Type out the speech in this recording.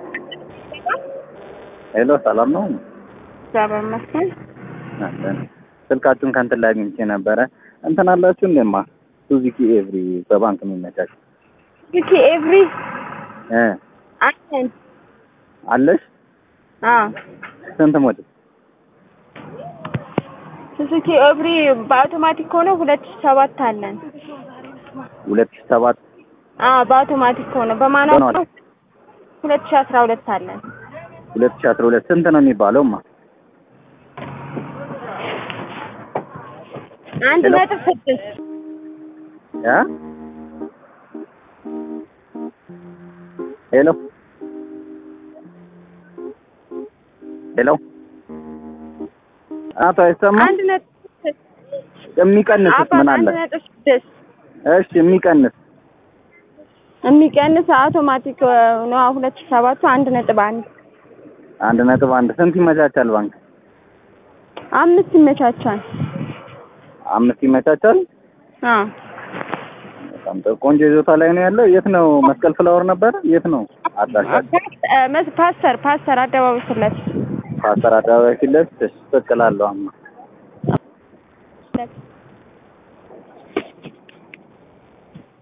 ሄሎ ሰላም ነው? እግዚአብሔር ይመስገን። አለን። ስልካችሁን ከእንትን ላይ አግኝቼ ነበረ። እንትን አላችሁ እንደማ ሱዙኪ ኤቭሪ በባንክ የሚመቻች ሱዙኪ ኤቭሪ እ አለን። አለሽ? አዎ ስንት ሞዴል? ሱዙኪ ኤቭሪ በአውቶማቲክ ሆኖ ሁለት ሺህ ሰባት አለን። ሁለት ሺህ ሰባት አዎ በአውቶማቲክ ሆኖ በማኑዋል ሆኗል። ሁለት ሺህ አስራ ሁለት አለን። ሁለት ሺህ አስራ ሁለት ስንት ነው የሚባለውማ? አንድ ሄሎ? ነጥብ ስድስት ያ ሄሎ ሄሎ አቶ አይሰማም? አንድ ነጥብ ስድስት የሚቀንስስ አባ ምን አንድ አለ? ነጥብ ስድስት እሺ የሚቀንስ የሚቀንስ አውቶማቲክ ነው። ሁለት ሺህ ሰባቱ አንድ ነጥብ አንድ አንድ ነጥብ አንድ ስንት ይመቻቻል ባንክ? አምስት ይመቻቻል። አምስት ይመቻቻል። አዎ በጣም ጥሩ ቆንጆ ይዞታ ላይ ነው ያለው። የት ነው? መስቀል ፍላወር ነበር። የት ነው አድራሻ? ፓ- መስ- ፓስተር ፓስተር አደባባይ ፊት ለፊት ፓስተር አደባባይ ፊት ለፊት። እሺ፣ ትክክል አለው አማ